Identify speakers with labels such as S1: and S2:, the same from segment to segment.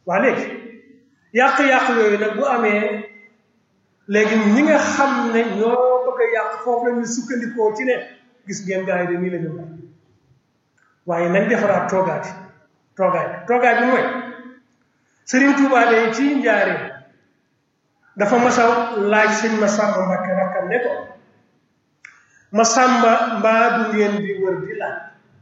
S1: waa léegi yàq-yàq yooyu nag bu amee léegi ñi nga xam ne ñoo bëgg a yàq foofu la ñu sukkandikoo ci ne gis ngeen gars yi de nii la ñu waaye nañ defaraat toogaat yi toogaay toogaay bi mooy Sëriñ Tuubaa de ci njaaree dafa masa laaj sëñ Masamba Mbàkke rakkam ne ko Masamba mbaa du ngeen di wër di laaj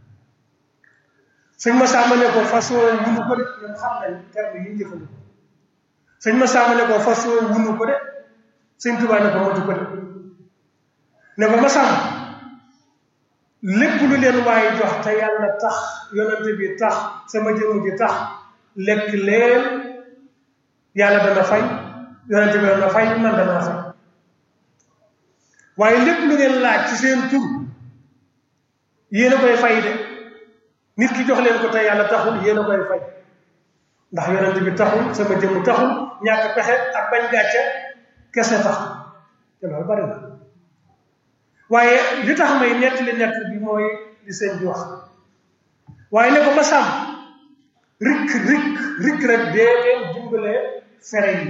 S1: sëñ Masamba ne ko façon wunu ko de ñoom xam nañ terme yi ñu jëfandikoo sëñ Masamba ne ko façon wunu ko de sëñ Tuubaa ne ko matu ko de ne ko Masamba lépp lu leen waaye jox te yàlla tax yonante bi tax sama jëmm ji tax lekk leen yàlla dana fay yonante bi dana fay man danaa fay waaye lépp lu ngeen laaj ci seen tur yéen a koy fay de nit ki jox leen ko te yàlla taxul yéen a koy fay ndax yonante bi taxul sama jëmm taxul ñàkk pexe ak bañ gàcce kese tax te loolu bari na waaye li tax may nettali nett bi mooy li seen bi wax waaye ne ko ma sàmm rikk rikk rikk rek dee leen dimbale fere yi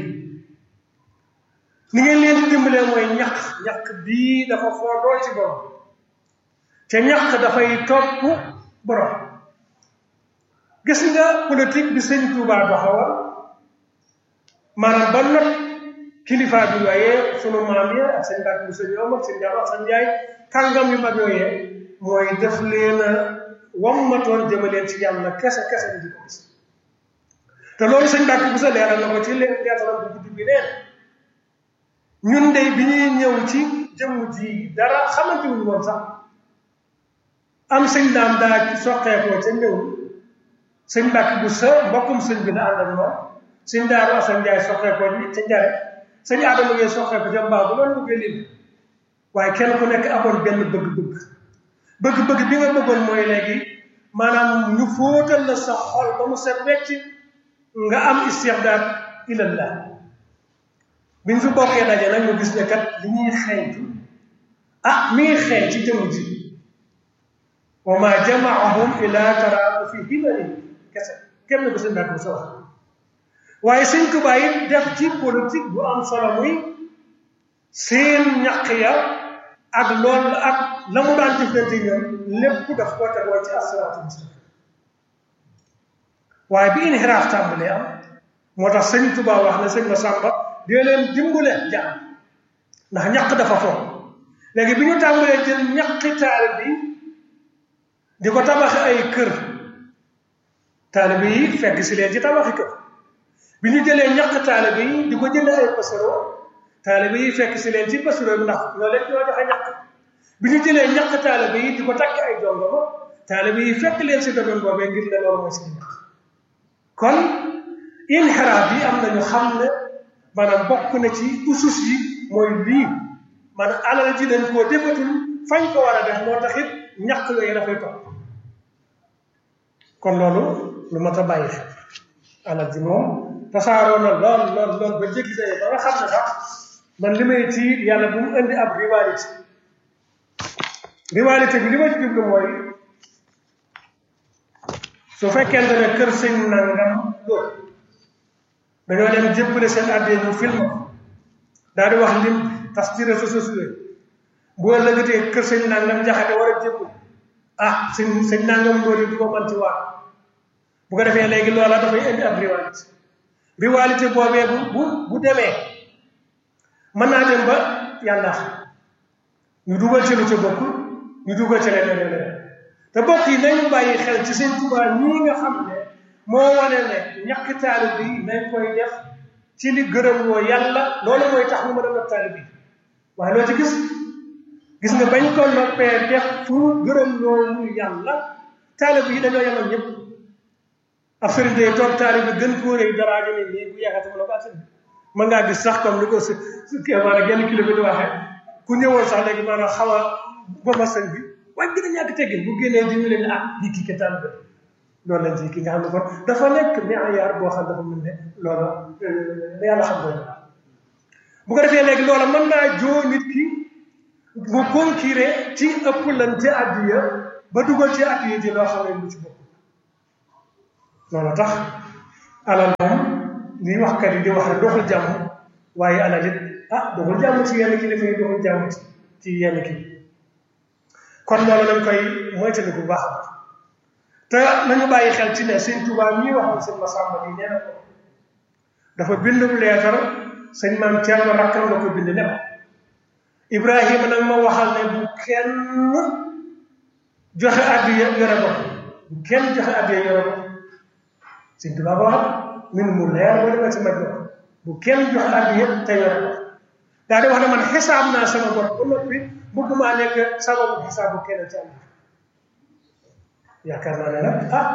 S1: ni ngeen leen di dimbalee mooy ñaq ñaq bii dafa foo dool ci borom te ñaq dafay topp borom gis nga politique bi sëñ Tuubaa doxawal maanaam ba not kilifa bi yooyee sunu maam ya ak seen mbàkk bu sëñ Omar ak seen Jaara ak seen Njaay kàngam yu mag yooyee mooy def leen a wammatoon jëmaleen ci yàlla kese kese ni di ko gis te loolu sëñ mbàkk bu sa leeral na ko ci leen leetaram bu guddi bi neen ñun de bi ñuy ñëw ci jëmm ji dara xamante wuñu woon sax am sëñ daam daa soqeekoo ca ñëw sëñ mbàkk bu sa mbokkum sëñ bi la ànd ak moom sëñ daaru asan njaay soqeekoo ca njare sëñ aadama ngay soqeeko ca mbaa bu loolu bëggee lim waaye kenn ku nekk amoon benn bëgg-bëgg bëgg-bëgg bi nga bëggoon mooy léegi maanaam ñu fóotal la sa xol ba mu set wecc nga am istixdaar ilallah bi ñu fi bokkee daje nag ñu gis ne kat li ñuy xeeñtu ah mi ngi xeeñ ci jëmm ji wa ma jamaahum ila taraaku fi himani kese kenn ko sëñ mbàkk bu sa wax waaye sëñ Tuubaa yi def ci politique bu am solo muy seen ñaq ya ak loolu ak la mu daan jëflante ñoom lépp daf koo tegoo ci asiraatul mustaqim waaye bi inxiraaf tàmbalee am moo tax sëñ Tuubaa wax ne sëñ Masamba dee leen dimbale jaam ndax ñaq dafa foog léegi bi ñu tàmbalee jël ñaqi taalib bi di ko tabaxi ay kër taalib yi fekk si leen ci tabaxi kër bi ñu jëlee ñaq taalib yi di ko jënd ay pasero taalib yi fekk si leen ci pasero bi ndax ñoo leen ñoo joxe ñaq bi ñu jëlee ñaq taalib yi di ko takk ay jongoma taalib yi fekk leen si domaine boobee ngir ne loolu mooy seen ñaq kon inxiraaf bi am nañu xam ne maanaam bokk na ci usus yi mooy lii maanaam alal ji dañ koo defatul fañ ko war a def moo tax it ñaq yooyu dafay topp kon loolu lu mat a bàyyi xel alal ji moom tasaaroo na lool lool lool ba jéggi day ba nga xam ne sax man li may ci yàlla bu mu indi ab rivalité rivalité bi li ma ci jublu mooy su fekkente ne kër sëñ nangam loolu dañoo dem jébbale seen àddee ñu film ko daal di wax lim tas ci réseaux sociaux yi bu ëllëgatee kër sëñ nangam jaxate war a jébbal ah sëñ sëñ nangam loolu du ko mën ci waa bu ko defee léegi loola dafay indi ab rivalité rivalité boobee bu bu bu demee mën naa dem ba yàlla ñu dugal ci lu ca bokk ñu dugal ci leneen leneen te bokk yi nañu bàyyi xel ci seen Tuubaa ñii nga xam ne moo wane ne ñàkk taalib bi nañ koy def ci li gërëm loo yàlla loolu mooy tax mu mën a def taalib bi waaye loo ci gis gis nga bañ ko noppee def fu gërëm loolu yàlla taalib yi dañoo yemal ñëpp ab sëriñ day toog taalib bi gën koo rëy daraa ne nii bu yeexate mu ne ko ak sëriñ mën ngaa gis sax comme ni ko si kii maanaam genn kilo bi di waxee ku ñëwoon sax léegi maanaam xaw a boma sëñ bi waaye gën a ñàkk teggin bu génnee di ñu leen ah di kii ke taalib loolu lañ ci ki nga xam ne kon dafa nekk meeyaar boo xam dafa mel ne loola yàlla xam doon bu ko defee léegi loola mën naa joo nit ki mu concurré ci ëpplante addiya ba dugal ci addiya ji loo xam ne lu ci bopp loolu tax alal moom li waxkat yi di wax rek doxul jàmm waaye alal it ah doxul jàmm ci yenn kilifa yi doxul jàmm ci yenn kii kon loolu lañ koy moytandiku bu baax a baax te nañu bàyyi xel ci ne sëñ Tuubaa ñuy waxoon sëñ Masamba yi nee na ko dafa bindum leetar sëñ maam Thierno rakkam la ko bind ne ko Ibrahima nag ma waxal ne bu kenn joxe addiya yore bopp bu kenn joxe addiya yore bopp sëñ Tuubaa ba wax min mu leer ba demee ci maj bu kenn joxe addiya te yore bopp daa di wax ne man xisaab naa sama bopp ba noppi bëgg maa nekk sababu xisaabu kenn ci am yaakaar naa ne nag ah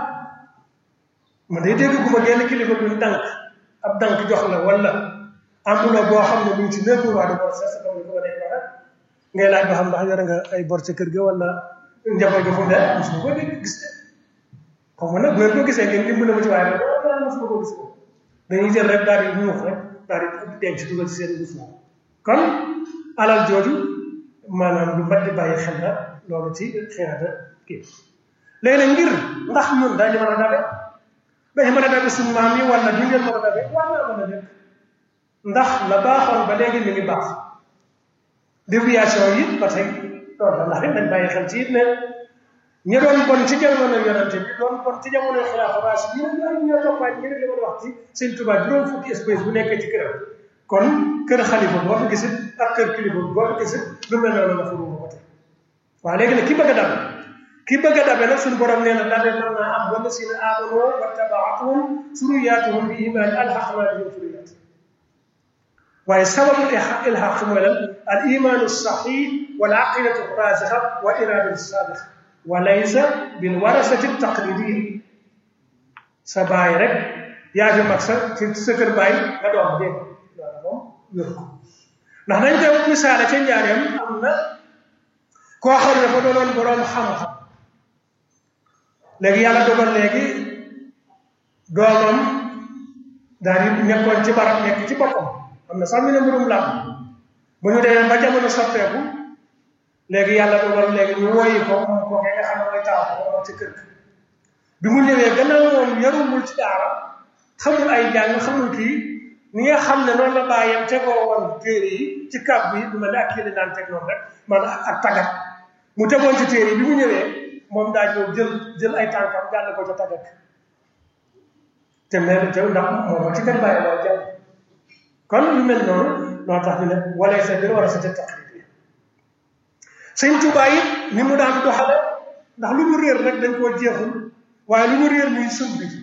S1: man day dégg gu ma genn kilifa duñ dànk ab dànk jox la wala amuloo boo xam ne mu ngi ci neuf mois de bor c'est comme ni ko day wax ngay laaj ba xam ndax yore nga ay bor ca kër ga wala njaboot ga fu mu ne mosuma ko dégg gis ne xaw ma nag bu ngeen ko gisee ngeen dimbale ma ci waaye nag mosuma ko gis ko dañuy jël rek daal di ñuux rek daal di denc dugal ci seen gis kon alal jooju maanaam lu mat di bàyyi xel la loolu ci xeexata kii léegi nag ngir ndax ñun dañu mën a dabe dañu mën a dabe suñu maam yi wala duñ leen mën a dabe war naa mën a nekk ndax la baaxoon ba léegi mi ngi baax déviation yi ba tey loolu la ndax it dañ bàyyi xel ci it ne ñi doon bon ci jamono yonante bi doon bon ci jamono xilaafa raas yi ñoo ñoo toppaat ñi li ma wax ci sëñ Tuubaa juróom fukki espèce bu nekkee ci këram kon kër xalifa boo fa gisit ak kër kilifa boo fa gisit lu mel noonu la fa ruuma ko tey waaw léegi nag ki bëgg a dabe ki bëgg a dabe nag suñu borom nee na dabe mën naa am wala si na aamano wa tabaatuhum suriyaatuhum bi imaani alxaqnaa bihim suriyaat waaye sababu ilxaq mooy lan al imaanu saxiix wal aqidatu raasixa wa iraadatu saadiqa wa laysa bil warasati taqlidiya sa baay rek yaa fi mag sa ci sa kër baay nga doom dégg loolu moom wér ko ndax nañ koy misaale ca njaareem am na koo xam ne fa doonoon boroom xam-xam léegi yàlla dogal léegi doomam daal di nekkoon ci barab nekk ci boppam am na sax ñu ne mbirum làmb bu ñu demee ba jamono soppeeku léegi yàlla dogal léegi ñu woyi ko moom ko nga xam ne mooy taaw ko moom ci kër bi mu ñëwee gannaaw moom yarumul ci daara xamul ay jàng xamul kii ni nga xam ne noonu la bàyyam tegoo woon téere yi ci kàbb yi du mel ne ak kii li naan teg noonu rek man ak tagat mu tegoon ci téere yi bi mu ñëwee moom daa ñëw jël jël ay tànkam gàll ko ca tagat te mel te ndax moom ci kan bàyyi loo jàll kon lu mel noonu noo tax ñu ne wala sa bir war a sa te taqlid yi sëñ Tuubaa it ni mu daan doxale ndax lu ñu réer rek dañ koo jeexul waaye lu ñu réer ñuy sëb bi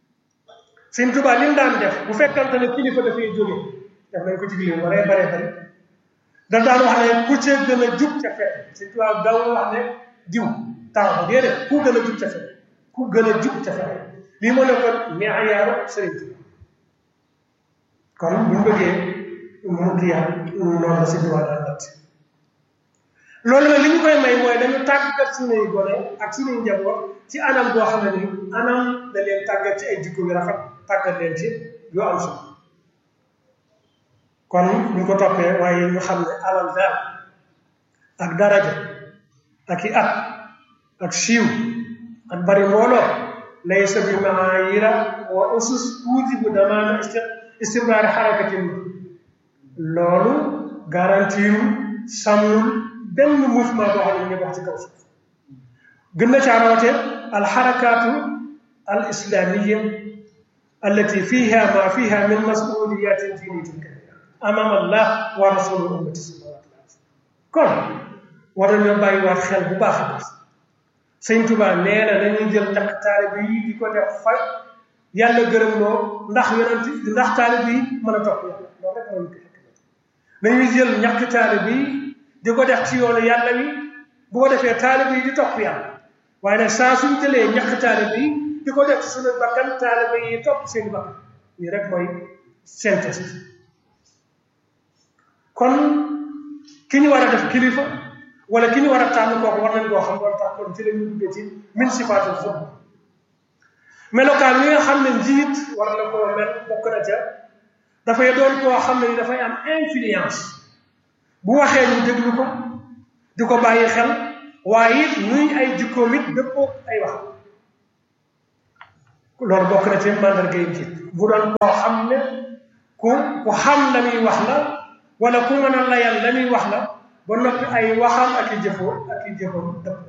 S1: sëñ Tuubaa li mu daan def bu fekkante ne kilifa dafay jóge def nañ ko ci biir waree baree bari da daan wax ne ku ca gën a jub ca fekk sëñ Tuubaa daw wax ne diw taw ba déedéet ku gën a jub ca fekk ku gën a jub ca fekk lii moo nekkoon meeyaaru sëriñ Tuubaa kon buñ bëggee mu kiyaat noonu la sëñ Tuubaa daan natt loolu nag li ñu koy may mooy dañu tàggat suñuy gone ak suñuy njaboot ci anam boo xam ne ni anam da leen tàggat ci ay jikko yu rafet tàggat leen ci yu am solo kon ñu ko toppee waaye ñu xam ne alal daal ak daraja ak i at ak siiw ak bari mbooloo laysa bi maayira wa usus tuujibu damaana istimraari xarakatin loolu garantiru sàmmul benn mouvement boo xam ne ñu wax ci kaw suuf gën na caa rawate alxarakaatu al islamiya allati fiha ma fiha min masuliyatin diniyatin kabira amam allah wa rasulu ummati sallallahu alayhi wa sallam kon war nañoo bàyyiwaat xel bu baax a baax sëñ Tuba nee na dañuy jël takk taalibe yi di ko def fa yàlla gërëm loo ndax yonent ndax taalibe yi mën a topp yàlla loolu rek moo ñu ko dañuy jël ñàkk taalibe yi di ko def ci yoonu yàlla wi bu ko defee taalibe yi di topp yàlla waaye nag saa suñ jëlee ñàkk taalibe yi di ko def ci suñu bakkan taalibe yi topp seen bakkan nii rek mooy synthèse kon ki ñu war a def kilifa wala ki ñu war a tànn kooku war nañ koo xam loolu tax kon ci la ñu duggee ci min sifaatul xutba melokaan yi nga xam ne njiit war na koo mel bokk na ca dafay doon koo xam ne ni dafay am influence bu waxee ñu déglu ko di ko bàyyi xel waaye it nuy ay jikkoom it dëppoo ay wax loolu bokk na ci mandarga yi njiit bu doon koo xam ne ku ku xam la muy wax la wala ku mën a layal la muy wax la ba noppi ay waxam ak i jëfoo ak i jëfoo dëpp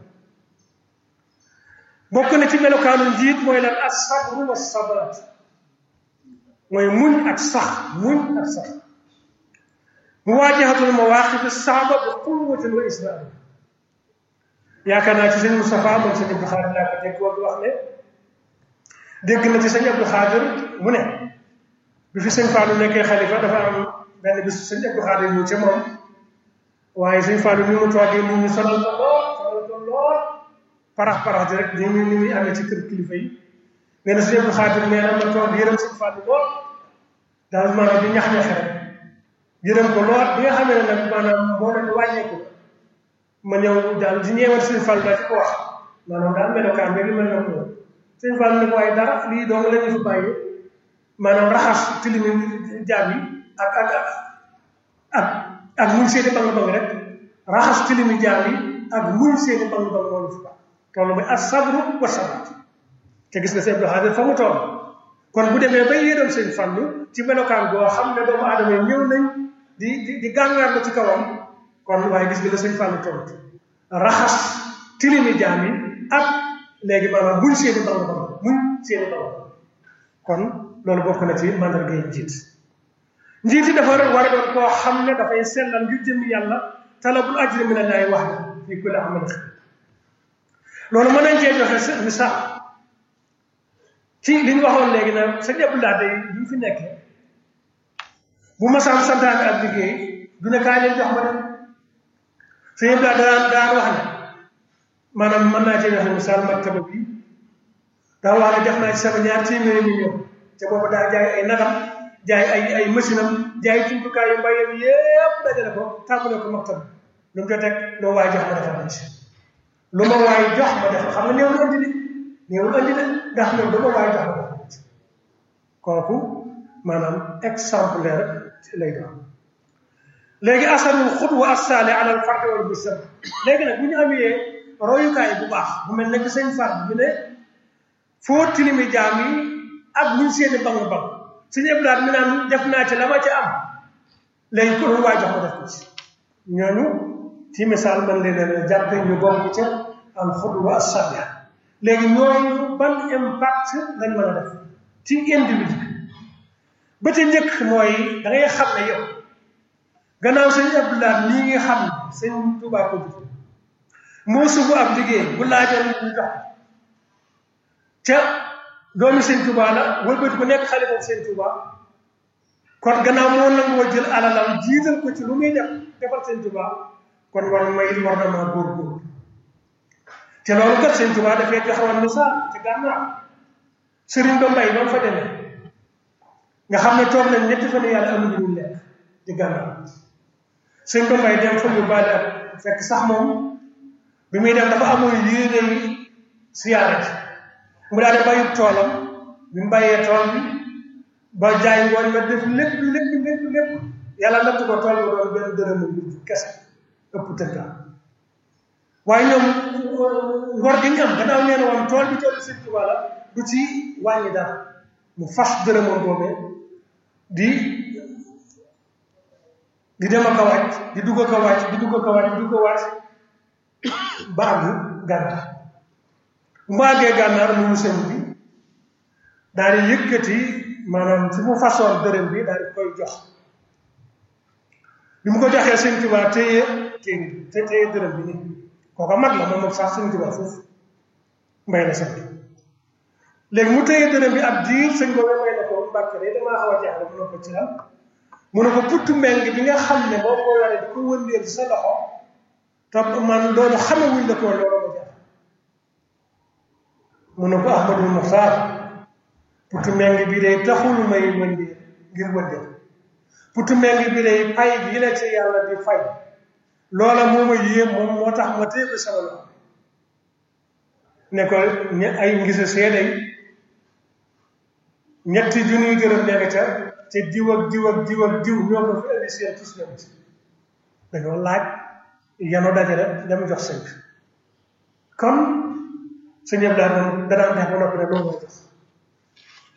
S1: bokk na ci melokaanu njiit mooy lan as-sabru wa sabat mooy muñ ak sax muñ ak sax muwaajahatul mawaqif as-saaba bi quwwatin wa israr yaakaar naa ci sëñ Moustapha moom sëñ Abdou Xaadir laa ko dégg woon wax ne dégg na ci sëñ Abdou Xaadir mu ne bi fi sëñ Fallou nekkee xalifa dafa am benn bis sëñ Abdou Xaadir ñëw ca moom waaye sëñ Fallou ni mu toogee nit ñi sonal ko lool sonal ko lool parax parax di rek ni muy ni muy amee ci kër kilifa yi nee na sëñ Abdou Xaadir nee na ma toog yërëm sëñ Fallou lool daal maanaam di ñax-ñaxe rek yërëm ko lool bi nga xamee ne nag maanaam moo doon wàññeeku ma ñëw daal di ñeewal sëñ Fallou daal di ko wax maanaam daal melokaan bi mel na ko sëñ Fallou ne ko waaye dara lii dong la ñu fi bàyyi maanaam raxas tilimi jaam yi ak ak ak ak muñ seeni bang bang rek raxas tilimi jaam yi ak muñ seeni bang bang moo ñu fi baax loolu mooy as sabru wa sabat te gis nga sëñ Abdou Xaadir fa mu toll kon bu demee bay yéeram sëñ Fallou ci melokaan boo xam ne doomu aadama yi ñëw nañ di di di gàngaar la ci kawam kon waaye gis nga la sëñ Fallou tontu raxas tilimi jaam yi ak léegi maanaam muñ seeni bang bang muñ seeni bang kon loolu bokk na ci mandarga yi njiit njiit yi dafa war a doon koo xam ne dafay sellal ngir jëm yàlla talabul ajri min allahi wax fi kulli amal loolu mën nañ cee joxe misaal ci li ñu waxoon léegi nag sa ñëpp laa day bi mu fi nekkee bu ma sam santaane ak liggéey du ne kaay leen jox ma dem sa ñëpp laa daan daan wax ne maanaam mën naa cee joxe misaal maktaba bi daa wax ne def naa ci sama ñaar téeméeri million te boobu daa jaay ay nagam jaay ay ay machine am jaay jumtukaay yu mbayam yépp dajale ko tàmbale ko maktab lu mu teg loo waay jox ma defal ma ci lu ma waay jox ma defal xam nga néewul andi de néewul andi de ndax loolu lu ma waay jox ma defal ma ci kooku maanaam exemplaire lay doon léegi asarul xudwa assaale ala al fardi wal bisam léegi nag bu ñu amee royukaay bu baax bu mel ne que sëñ Fall bi ne foo tilimi jaam yi ak buñ seeni bang bang suñu ëblaat mi naan def naa ci la ma ci am léegi ko lu waay jox ma def ko ci ñooñu ci misaal man leen leen jàppe ñu bokk ca al xudwa as-saaliha léegi ñooñu ban impact lañ mën a def ci individu ba ca njëkk mooy da ngay xam ne yow gannaaw sëñ Abdoulaye nii nga xam ne sëñ Tuubaa ko bi moo subu ab liggéey bu laajoon ñu jox ca doomi sëñ Tuubaa la wëlbati ko nekk xalifa sëñ Tuubaa kon gannaaw moo nangoo jël alalam jiital ko ci lu muy def defal sëñ Tuubaa kon war may war na maa góorgóorlu te loolu kat sëñ Tuubaa dafay joxewoon misaal ci gànnaar sëriñ ba mbay ba mu fa demee nga xam ne toog nañ ñetti fan yàlla amuñu ñu lekk ci gànnaar sëñ ba mbay dem fa ñu baale ak fekk sax moom bi muy dem dafa amoon yéene siyaare ci mu daal di bàyyi toolam bi mu bàyyee tool bi ba jaay ngooñ ma def lépp lépp lépp lépp yàlla natt ko tool bi doon benn dërëm bi kese ëpp tënka waaye ñoom ngor gi ñu am gannaaw nee na woon tool bi tool bi sëñ Tuubaa la du ci wàññi dara mu fas dërëmam boobee di di dem ak a wàcc di dugg ak a wàcc di dugg ak a wàcc di dugg a wàcc ba àgg gànnaar bu mu àggee gànnaar mu sëñ bi daal di yëkkati maanaam fi mu façon dërëm bi daal di koy jox bi mu ko joxee sëñ Tuubaa téye téye te téye dërëm bi nii kooka mag la moom moom sax sëñ Tuubaa foofu mbay la sant léegi mu téye dërëm bi ab diir sëñ boobu may na ko mbàkke de damaa xaw a jaaxle mu ne ko ci lan mu ne ko puttu meng bi nga xam ne boo ko waree di ko wëndeel sa loxo topp man loolu xamewuñ la ko loolu ma jaax mu ne ko Ahmadul Muxtaar puttu meng bi day taxul may wëndeel ngir wëndeel puttu meng bi day pay bi la ci yàlla di fay loola moo ma yéem moom moo tax ma téye ko sama loxo ne ko ay ngisa seede ñetti junniy dërëm nekk ca te diw ak diw ak diw ak diw ñoo ko fi indi seen tus ñoom ci dañoo laaj yano dajale dem jox sëñ bi kon sëñ yëpp daal moom danaan def ba noppi ne loolu mooy jox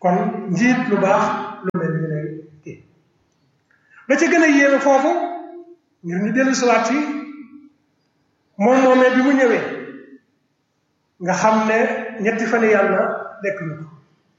S1: kon njiit lu baax lu mel ni lay kii ba ca gën a yéeme foofu ngir ñu dellu siwaat ci moom moomee bi mu ñëwee nga xam ne ñetti fan yàlla lekk ñu ko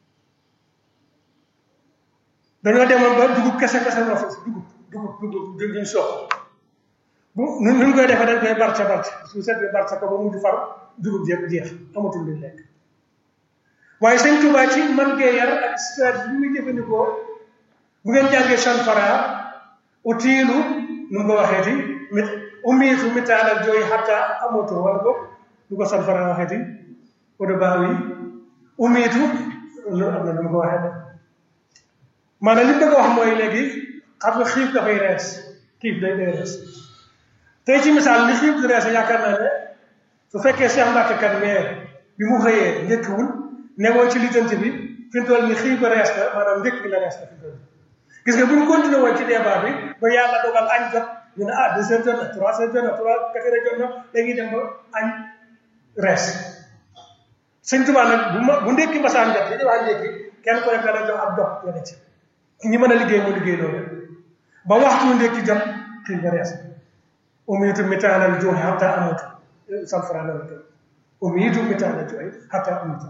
S1: dañoo demoon ba dugub kese kese moo fa dugub dugub dugub duñ sox bu nu ñu koy defee dañ koy barca barca su set bi barca ko ba mujj far dugub yëpp jeex amatul luñ lekk waaye sëñ Tuubaa ci man gee yar ak stratégie bi muy jëfandikoo bu ngeen jàngee chanfara utiilu nu mu ko waxeeti mit umiitu mitaalal jooy xatta amoto wala boog lu ko chanfara waxeeti odo baaw yi umiitu lu am na nu mu ko waxee maanaam li mu bëgg a wax mooy léegi xam nga xiif dafay rees xiif day day rees tey ci misaal li xiif di rees yaakaar naa ne su fekkee Cheikh Mbacke kat meer bi mu xëyee njëkkiwul newoon ci lijjanti bi fi mu toll ni xiif ba rees na maanaam njëkk bi la rees na fi mu toll gis nga bu ñu continué woon ci débat bi ba yàlla dogal añ jot ñu ne ah deux heures jot na trois heures jot na trois quatre heures jot na dañuy dem ba añ rees sëñ Tuubaa nag bu ma bu ndékki masaan jot li ñuy wax ndékki kenn ko nekk dana jox ab dog nga ne ci ñi mën a liggéey mu liggéey loolu ba waxtu ndékki jot xiif ba rees umiitu mitaalal jooy hatta amatu sanfara la ko umiitu mitaalal jooy hatta amatu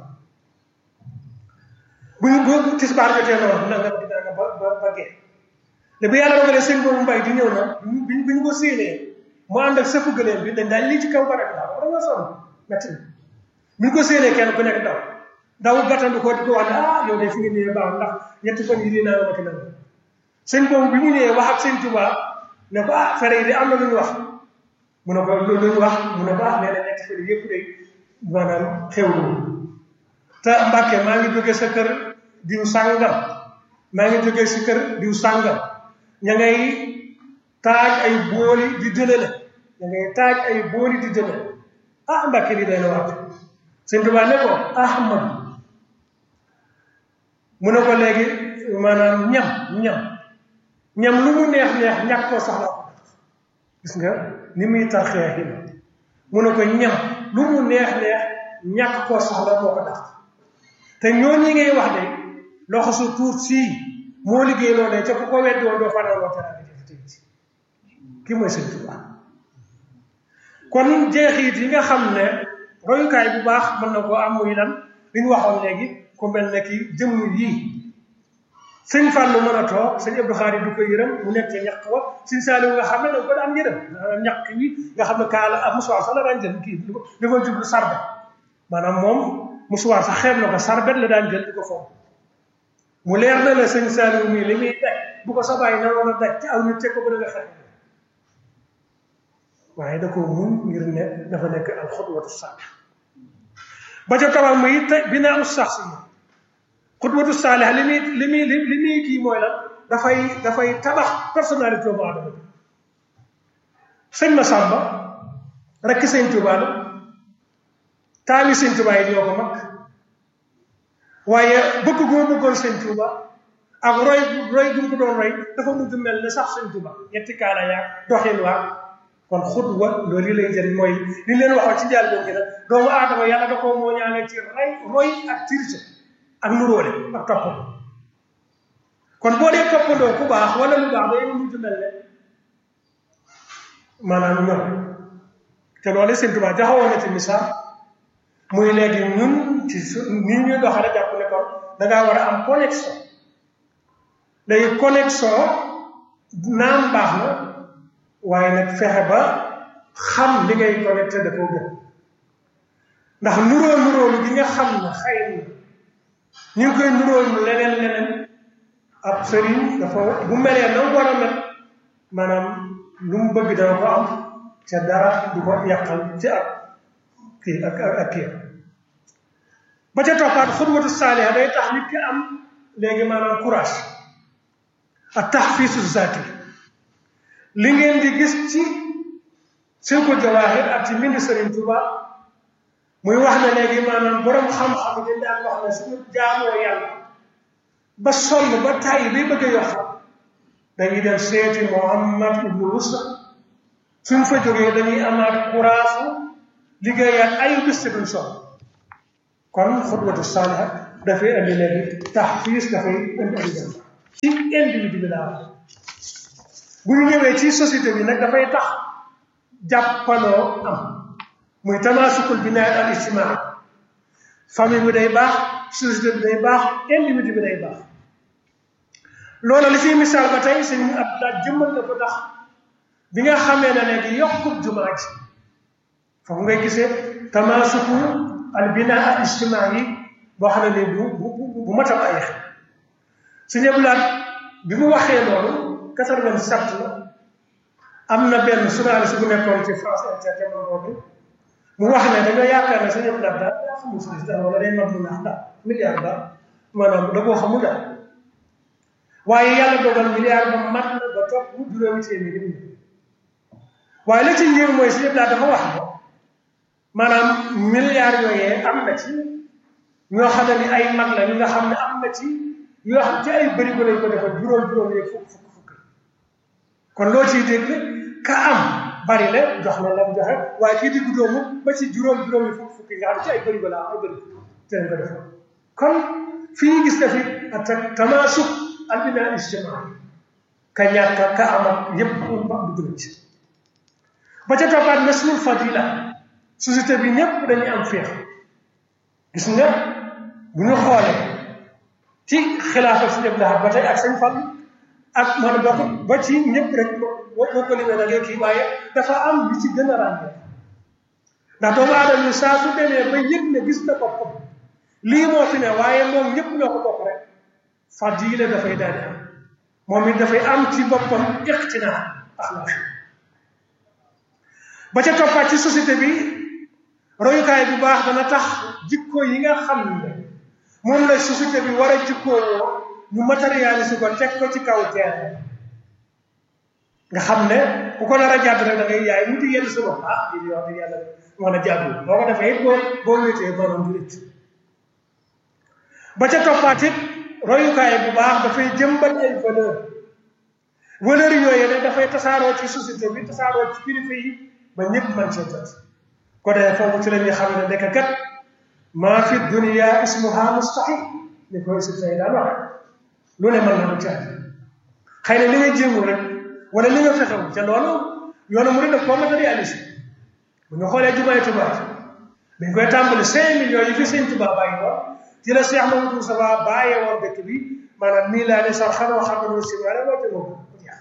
S1: bu ñu bu tisbaar jotee noonu na nga dina nga ba ba ba gee te bu yàlla dogalee sëñ boobu mbay di ñëw na bi bi ñu ko séenee mu ànd ak sëfu gëléem bi dañ daal lii ci kaw ba rek daal da nga sonn metti na bi ñu ko séenee kenn ku nekk daw daw gàttandu ko di ko wax ne ah yow de fi nga ñëwee baax ndax ñetti fan yi di naa ma ki nag sëñ boobu bi mu ñëwee wax ak sëñ Tuubaa ne ko ah fere yi de am na lu ñu wax mu ne ko lu ñu wax mu ne ko ah nee na ñetti fan yëpp de maanaam xewlu te Mbàkke maa ngi jógee sa kër diw sàngam maa ngi jógee si kër diw sàngam ña ngay taaj ay booli di dëlale ña ngay taaj ay booli di dëlale ah Mbàkke lii day na waat sëñ Tuubaa ne ko Ahmad mu ne ko léegi maanaam ñam ñam ñam lu mu neex neex ñàkk koo soxla ko gis nga ni muy tarxee yi mu ne ko ñam lu mu neex neex ñàkk koo soxla moo ko tax te ñoo ñi ngay wax de loxo su tuut sii moo liggéey loolee ca ku ko weddi woon doo fanaanoo teraanga jëf tey ci ki mooy sëñ Tuubaa kon jeexit yi nga xam ne royukaay bu baax mën na koo am muy lan li ñu waxoon léegi ku mel ne ki jëmm yii sëñ Fàllu mën a toog sëñ Abdou Khadre du ko yërëm mu nekk ca ñaq wa sëñ Saaliw nga xam ne da ko daan yërëm ñaq wi nga xam ne kaala ak musuwaar sax la daan jël kii li ko jublu sarbet maanaam moom musuwaar sax xeeb na ko sarbet la daan jël di ko foofu mu leer na la sëñ Saaliw mii li muy daj bu ko sa bàyyi naroon a daj ci aw nit teg ko ba nga xeex waaye da ko mun ngir ne dafa nekk al xutwatu saalih ba ca tawam muy te binaa u sax si xutwatu saalih li muy li muy li muy kii mooy lan dafay dafay tabax personnalité doomu aadama bi sëñ ma sàmba rekk sëñ Tuubaa la taali sëñ Tuubaa yi ñoo ko mag waaye bëgg gu ma bëggoon sëñ Tuubaa ak roy roy gu mu ko doon roy dafa mujj mel ne sax sëñ Tuubaa ñetti kaala yaag doxin waa kon xutwa loolu li lay jëriñ mooy li leen waxoon ci njaal doon gi nag doomu aadama yàlla da koo moo ñaale ci ray roy ak tirse ak nuróole ak toppandoo kon boo dee toppandoo ku baax wala lu baax day mujj mel ne maanaam ñoom te loolu sëñ Tuubaa jaxawoon na ci misaal muy léegi ñun ci su ni ñuy doxale jàpp ne kon da ngaa war a am connexion léegi connexion naam baax na waaye nag fexe ba xam li ngay connecté da koo gën ndax nuróo nuróolu gi nga xam ne xëy na ñu ngi koy nuróolu leneen leneen ab sëriñ dafa bu melee na war a mel maanaam lu mu bëgg dana ko am ca dara du ko yàqal ci ak kii ak ak kii ba ca toppaat xudwatu saaliha day tax nit ki am léegi maanaam courage ak taxfiisu zaati li ngeen di gis ci Silkul Jawaahir ak ci mbind Sëriñ Tuuba muy wax ne léegi maanaam borom xam-xam yi dañ daan wax ne suñu jaamoo yàlla ba sonn ba tàyyi bay bëgg a yokk dañuy dem seeti Muhammad ibnu Wusta suñ fa jógee dañuy amaat courage liggéeyaat ayu bis ci duñ sonn kon xutwatu saaliha dafay indi léegi taxfiis dafay indi ay jëm ci individu bi laa wax bu ñu ñëwee ci société bi nag dafay tax jàppaloo am muy tamaasukul binaa al ijtimaa famille bi day baax société bi day baax individu bi day baax loolu li ciy misaal ba tey sëñ ab daaj jëmmal na ko tax bi nga xamee ne léegi yokkub jumaa ji foofu ngay gisee tamaasuku al binaa al ijtimaa yi boo xam ne nii bu bu bu matam ay xel sëñ Abdulaat bi mu waxee loolu quatre-vingt-sept la am na benn journaliste bu nekkoon ci France Inter jamono boobu mu wax ne dañoo yaakaar ne sëñ Abdulaat daal daa xamul si dara wala day mag mu naax daal milliard daal maanaam da koo xamul daal waaye yàlla dogal milliard ba mat na ba topp mu juróomi téeméeri million waaye la ci njëriñ mooy sëñ Abdulaat dafa wax ne maanaam milliard yooyee am na ci ñoo xam ne ni ay mag la ñi nga xam ne am na ci yoo xam ci ay bëri ko lañ ko defal juróom juróom yeeg fukk fukk fukk kon loo ciy dégg ka am bari la jox na la mu joxe waaye kii diggu doomu ba ci juróom juróom yi fukk fukk yi nga xam ne ci ay bëri ko la ay bëri te lañ ko defal kon fii gis na fi ak tamaasuk albina ijtimaa ka ñàkk ka am ak yépp ba dugg na ci ba ca toppaat nasrul fadila société bi ñëpp dañuy am féex gis nga bu ñu xoolee ci xilaafa si ñëpp laxat ba tey ak sañ fan ak man ba ko ba ci ñëpp rek boo ko limee da ngay kii waaye dafa am li ci gën a ràññee ndax doomu aadama yi saa su demee ba yëg ne gis na boppam lii moo fi ne waaye moom ñëpp ñoo ko bokk rek fadila dafay daal di am moom it dafay am ci boppam iqtinaa axlaaq ba ca toppaat ci société bi royukaay bu baax dana tax jikko yi nga xam ne moom la société bi war a jikkoo ñu matérialiser ko teg ko ci kaw terre nga xam ne ku ko nar a jàdd rek da ngay yaay mu di yenn sa bopp ah lii wax dëgg yàlla mën a jàddu boo ko defee it boo boo wéetee borom du rëcc ba ca toppaat it royukaay bu baax dafay jëmbat ay valeur valeur yooyu ne dafay tasaaroo ci société bi tasaaroo ci kilifa yi ba ñëpp man see jot ko dee foofu ci la ñuy xam ne nekk kat maa fi dunia ismuha mustahil ni koy sib say daan wax lu ne mën na ko caat xëy na li nga jéemul rek wala li nga fexewu ca loolu yoonu mu def koo matérialisé bu ñu xoolee jumaay Tuubaa dañ koy tàmbali cinq millions yi fi sëñ Tuubaa bàyyi woon ci la Cheikh Mamadou Moustapha bàyyee woon dëkk bi maanaam nii laa ne sax xanoo xam ne si wala moo jëmoo ko jeex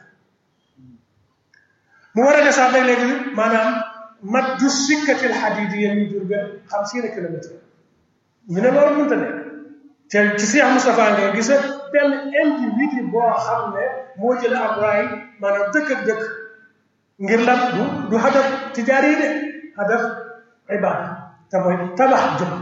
S1: mu war a ne sax dag léegi maanaam mat du sikkatil xadiid yi ñu jur benn xam si kilomètre ñu ne loolu mënta nekk te ci Cheikh Moustapha ngay gis benn individu boo xam ne moo jël ab raay maanaam dëkk ak dëkk ngir lan du du hadaf tijaari yi de hadaf ibaada te mooy tabax jëm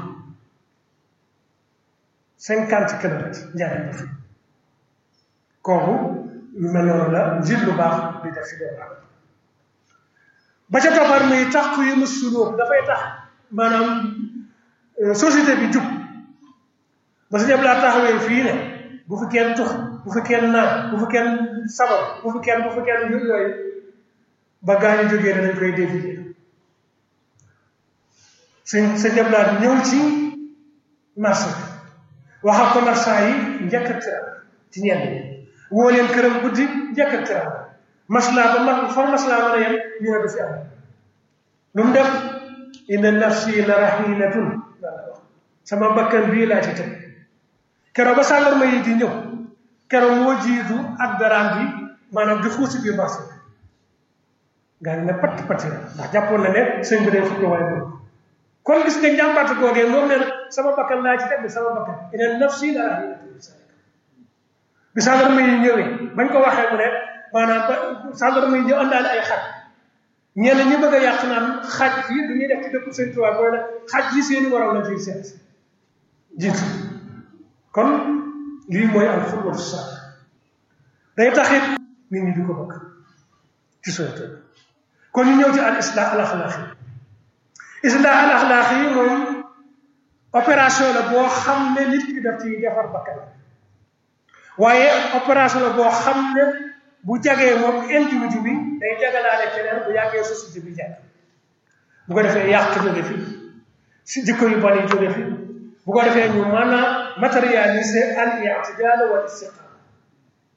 S1: cinquante kilomètres njariñ la fi kooku yu mel noonu la njiit lu baax di def si doomu aadama ba ca toppaat muy tax ku yëngu sulóor dafay tax maanaam société bi jub ba su ñëpp laa taxawee fii ne bu fi kenn tux bu fi kenn naan bu fi kenn sabar bu fi kenn bu fi kenn yooyu ba gaañu jógee ne dañ koy dévier suñ sa ñëpp laa ñëw ci marché wax ak commerçant yi njëkk ak tira ci ñenn ñi woo leen këram guddi njëkk ak tira maslaa ba ma fa maslaa mën a yem ñu ne du fi am lu mu def inna nafsi la rahinatun sama bakkan bii laa ci teg keroog ba sàndarma yi di ñëw keroog moo jiitu ak daraan bi maanaam di xuusi biir marché gaa yi ne patt patt ndax jàppoon na ne sëñ bi day fukki waaye boobu kon gis nga njàmbaatu googee moom ne sama bakkan laa ci teg bi sama bakkan inna nafsi la rahinatun bi sàndarma yi ñëwee bañ ko waxee mu ne maanaam ba sàndarma yi ñëw àndaale ay xaj ñenn ñi bëgg a yàq naan xaj yi du ñuy def ci dëkku sëñ Tuubaa mooy ne xaj yi seeni waral la ciy seet jiitu kon lii mooy al xulwatu sax day taxit nit ñi di ko bëgg ci société kon ñu ñëw ci al islah al axlaaq yi islah al axlaaq yi moom opération la boo xam ne nit ki daf ci defar bakkan waaye opération la boo xam ne bu jagee moom individu bi day jagalaale keneen bu yàggee société bi jag bu ko defee yàq jóge fi si jikko yu bon yi jóge fi bu ko defee ñu mën a matérialiser al i'tidal wal istiqama